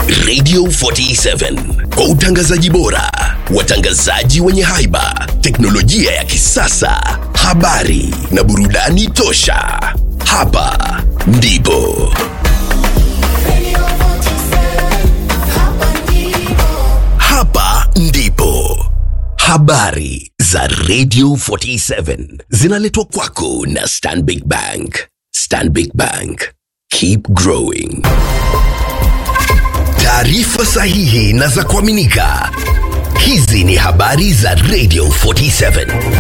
Radio 47 kwa utangazaji bora, watangazaji wenye haiba, teknolojia ya kisasa, habari na burudani tosha. Hapa ndipo hapa ndipo habari za Radio 47 zinaletwa kwako na Stanbic Bank. Stanbic Bank, keep growing. Taarifa sahihi na za kuaminika. Hizi ni habari za Radio 47.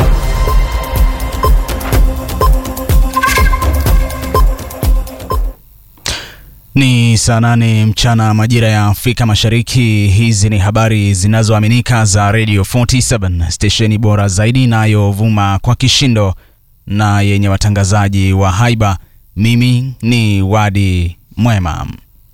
Ni saa nane mchana majira ya Afrika Mashariki. Hizi ni habari zinazoaminika za Radio 47, stesheni bora zaidi inayovuma kwa kishindo na yenye watangazaji wa haiba. Mimi ni Wadi Mwema.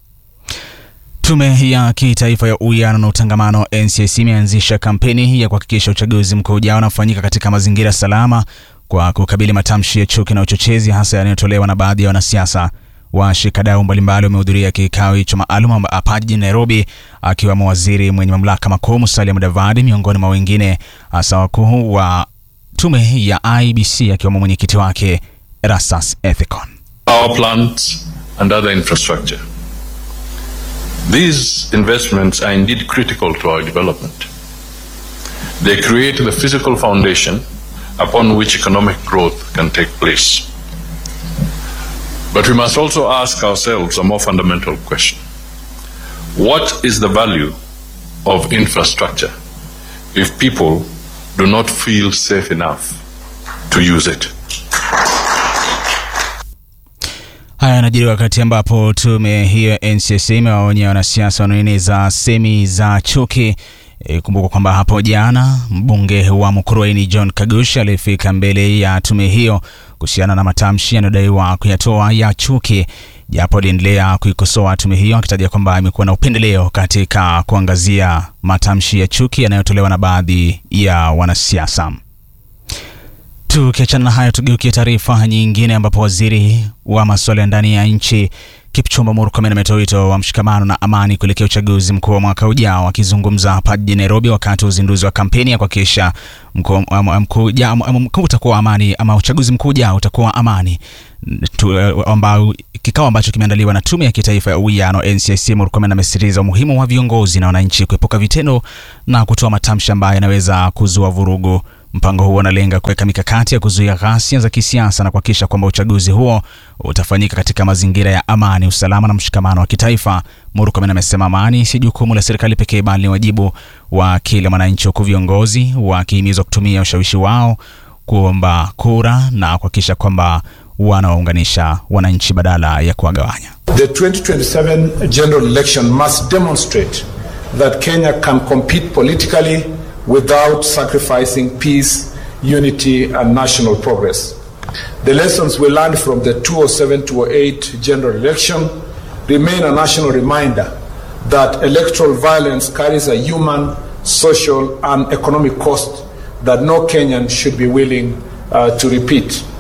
Tume ya Kitaifa ya Uwiano na Utangamano NCIC imeanzisha kampeni ya kuhakikisha uchaguzi mkuu ujao unafanyika katika mazingira salama kwa kukabili matamshi ya chuki na uchochezi hasa yanayotolewa na baadhi ya wanasiasa. Washikadau mbalimbali wamehudhuria kikao hicho maalum hapa jijini Nairobi, akiwemo waziri mwenye mamlaka makuu Musalia Mudavadi miongoni mwa wengine, hasa wakuu wa tume ya IBC akiwemo mwenyekiti wake Erastus Ethicon. power plants, and other infrastructure. These investments are indeed critical to our development. They create the physical foundation upon which economic growth can take place. But we must also ask ourselves a more fundamental question. What is the value of infrastructure if people do not feel safe enough to use it? Haya yanajiri wakati ambapo tume hiyo ya NCC imewaonya wanasiasa wanaoeneza semi za chuki. E, kumbuka kwamba hapo jana mbunge wa Mukurweini John Kagush alifika mbele ya tume hiyo kuhusiana na matamshi yanayodaiwa kuyatoa ya chuki, japo aliendelea kuikosoa tume hiyo akitaja kwamba imekuwa na upendeleo katika kuangazia matamshi ya chuki yanayotolewa na baadhi ya wanasiasa. Tukiachana na hayo, tugeukie taarifa nyingine ambapo waziri wa masuala ya ndani ya nchi Kipchumba Murkomen ametoa wito wa mshikamano na amani kuelekea uchaguzi mkuu wa mwaka ujao. Akizungumza hapa jijini Nairobi wakati wa uzinduzi wa kampeni ya kuhakikisha mkuu utakuwa amani ama uchaguzi mkuu ujao utakuwa amani tu, ambao kikao ambacho kimeandaliwa na tume ya kitaifa ya uwiano NCIC, Murkomen amesisitiza umuhimu wa viongozi na wananchi kuepuka vitendo na kutoa matamshi ambayo yanaweza kuzua vurugu. Mpango huo unalenga kuweka mikakati ya kuzuia ghasia za kisiasa na kuhakikisha kwamba uchaguzi huo utafanyika katika mazingira ya amani, usalama na mshikamano wa kitaifa. Murkomen amesema amani si jukumu la serikali pekee, bali ni wajibu wa kila mwananchi, huku viongozi wakihimizwa kutumia ushawishi wao kuomba kura na kuhakikisha kwamba wanawaunganisha wananchi badala ya kuwagawanya. The 2027 general election must demonstrate that Kenya can compete politically without sacrificing peace, unity, and national progress. The lessons we learned from the 2007-2008 general election remain a national reminder that electoral violence carries a human, social, and economic cost that no Kenyan should be willing uh, to repeat.